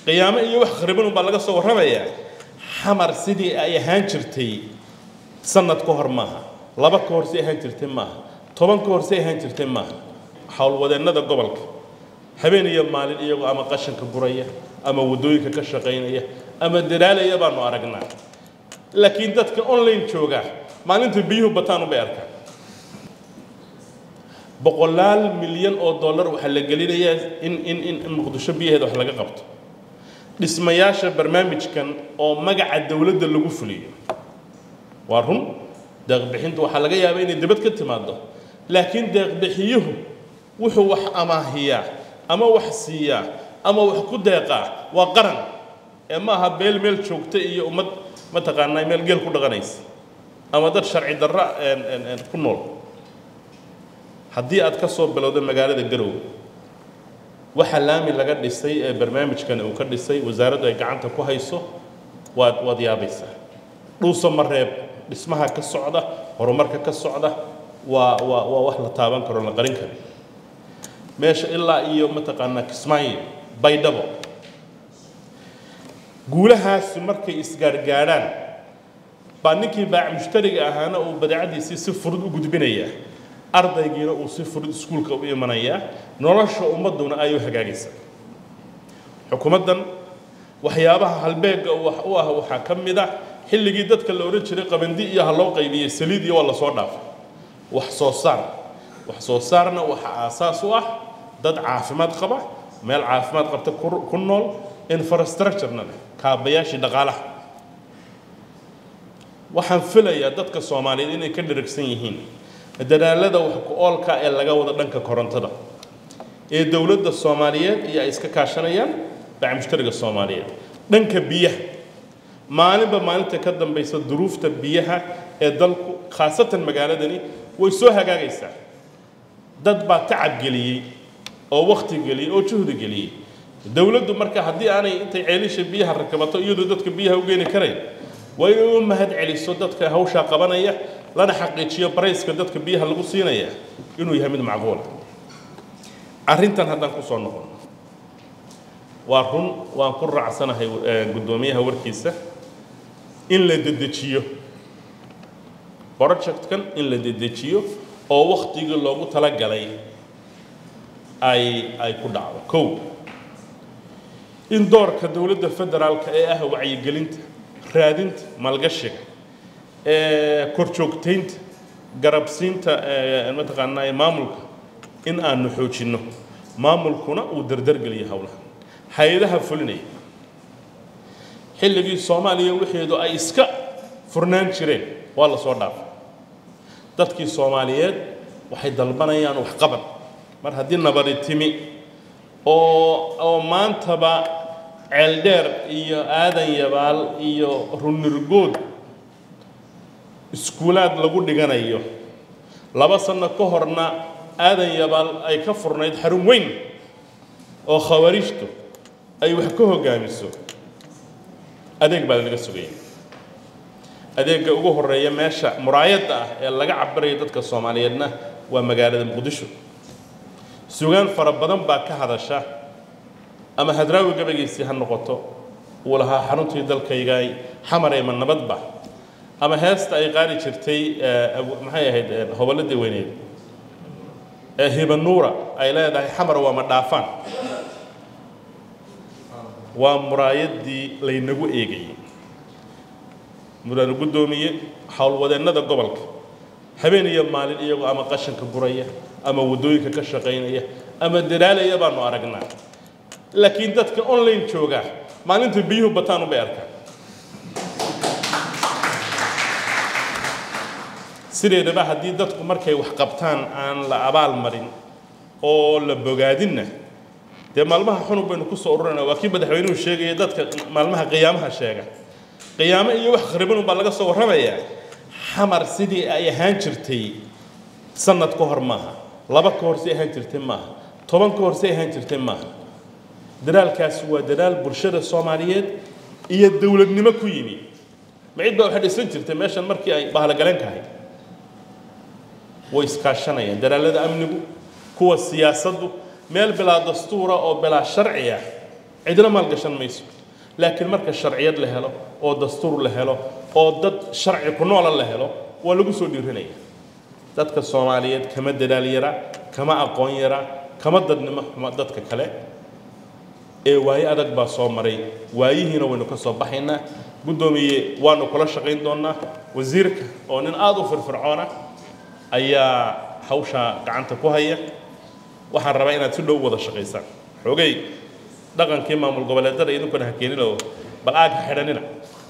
qiyaamo iyo wax khariban unbaa laga soo warramayaa xamar sidii ay ahaan jirtay sanad ka hor maaha laba ka hor si ahaan jirtay maaha toban ka hor si ahaan jirtay maaha howlwadeennada gobolka habeen iyo maalin iyagoo ama qashanka guraya ama waddooyinka ka shaqaynaya ama dadaalaya baanu aragnaa laakiin dadka online jooga maalinta biyuhu bataan unbay arkaan boqolaal milyan oo dollar waxaa la gelinayaa in in in muqdisho biyaheeda wax laga qabto dhismayaasha barnaamijkan oo magaca dowladda lagu fuliyo waa run deeqbixintu waxaa laga yaabaa inay dibad ka timaado laakiin deeqbixiyuhu wuxuu wax amaahiyaa ama wax siiyaa ama wax ku deeqaa waa qaran ee ma aha beel meel joogta iyo ummad mataqaanaa meel geel ku dhaqanaysa ama dad sharci darra ku nool haddii aad ka soo bilowdo magaalada garowe waxa laami laga dhisay ee barnaamijkan uu ka dhisay wasaaraddu ay gacanta ku hayso waad waad yaabaysaa dhuuso mareeb dhismaha ka socda horumarka ka socda waa waa waa wax la taaban karo la qarin karo meesha ilaa iyo mataqaanaa kismaayo baydhabo guulahaasi markay isgaargaadhaan baa ninkii baac mushtariga ahaana uu badeecadiisii si furud u gudbinayaa ardaygiina uu si furud iskuulka u imanayaa nolosha ummadduna ay u hagaagaysaa xukuumaddan waxyaabaha halbeegga wax u ah waxaa ka mid ah xilligii dadka la odhan jiray qabandi iyo ha loo qaybiyey saliid iyo waa la soo dhaafay wax soo saar wax soo saarna waxaa aasaas u ah dad caafimaad qaba meel caafimaad qabta ku nool infrastructurena leh kaabayaashii dhaqaalaha waxaan filayaa dadka soomaaliyeed inay ka dheragsan yihiin dadaalada wax ku oolka ee laga wada dhanka korontada ee dowladda soomaaliyeed iyo ay iska kaashanayaan baac mushtariga soomaaliyeed dhanka biyaha maalinba maalinta ka dambaysa duruufta biyaha ee dalku khaasatan magaaladani way soo hagaagaysaa dad baa tacab geliyey oo wakti geliyey oo juhdi geliyey dowladdu marka haddii aanay intay ceelisha biyaha rakabato iyadoo dadka biyaha u geeni karayn waa inay u mahad celiso dadka hawshaa qabanaya lana xaqiijiyo barayska dadka biyaha lagu siinaya inuu yahay mid macquula arrintan haddaan ku soo noqon waa run waan ku raacsanahay guddoomiyaha warkiisa in la dedejiyo projectkan in la dedejiyo oo waktigii loogu talagalay ay ay ku dhacdo kow in doorka dowladda federaalka ee ah wacyigelinta raadinta maalgashiga korjoogtaynta garabsiinta mataqaanaa maamulka in aanu xoojinno maamulkuna uu dardargeliyo howlaha hay-adaha fulinaya xilligii soomaaliya wixeedu ay iska furnaan jireen waa la soo dhaafay dadkii soomaaliyeed waxay dalbanayaan waxqabad mar haddii nabadi timi oo oo maantaba ceeldheer iyo aadan yabaal iyo runirgood iskuulaad lagu dhiganayo laba sanno ka horna aadan yabaal ay ka furnayd xarun weyn oo khawariijtu ay wax ka hoggaamiso adeeg baa laga sugaya adeegga ugu horeeya meesha muraayadda ah ee laga cabirayo dadka soomaaliyeedna waa magaalada muqdisho sugaan fara badan baa ka hadasha ama hadraawi gabagiisii ha noqoto uu lahaa xaruntii dalkaygay xamar ee ma nabadba ama heesta ay qaari jirtay maxay ahayd hobolladii weyneed ee hibanuura ay leedahay xamar waa ma dhaafaan waa muraayaddii laynagu eegayay mudane guddoomiye howlwadeennada gobolka habeen iyo maalin iyagoo ama qashanka guraya ama waddooyinka ka shaqaynaya ama dadaalaya baanu aragnaa laakiin dadka online jooga maalinta biyuhu bataan unbay arkaan sideedaba haddii dadku markay wax qabtaan aan la abaal marin oo la bogaadinna dee maalmaha xunub baynu ku soo ururayna waa kii madaxweynuhu sheegaya dadka maalmaha qiyaamaha sheega qiyaamo iyo wax khariban unbaa laga soo warramayaa xamar sidii ay ahaan jirtay sanad ka hor maaha laba ka hor si ahaan jirtay maaha toban ka hor si ahaan jirtay maaha dadaalkaasi waa dadaal bulshada soomaaliyeed iyo dowladnimo ku yimi ma cid baa waxay dhisan jirtay meeshan markii ay bahalagaleen kahay way iskaashanayaan dadaallada amnigu kuwa siyaasaddu meel bilaa dastuura oo bilaa sharci ah cidna maalgashan mayso laakiin marka sharciyad la helo oo dastuur la helo oo dad sharci ku noola la helo waa lagu soo dhiiranaya dadka soomaaliyeed kama dadaal yara kama aqoon yara kama dadnimo xumo dadka kale ee waaye adag baa soo maray waayihiina waynu ka soo baxaynaa guddoomiye waanu kula shaqayn doonnaa wasiirka oo nin aada u firfircoona ayaa hawshaa gacanta ku haya waxaan rabaa inaad si dhow wada shaqaysaan xoogay dhaqankii maamul goboleedada idinkuna ha keeninoo bal aag ha xidhanina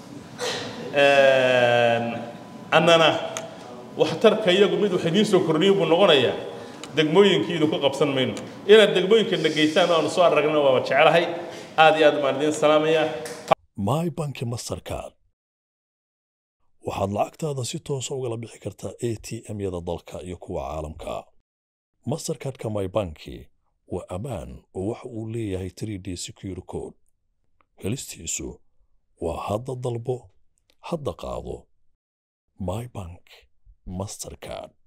annana waxtarka iyagu mid wax idiin soo kordhiyo buu noqonayaa degmooyinkii idinku qabsan mayno inaad degmooyinka dhageysaan oo aanu soo aragna waaba jecelahay aad iyo aad baan idiin salaamayaa my banki mastercard waxaad lacagtaada si toosa ugala bixi kartaa a t m-yada dalka iyo kuwa caalamka mastercardka my banki waa ammaan oo waxa uu leeyahay 3d secure code helistiisu waa hadda dalbo hadda qaado my bank mastercard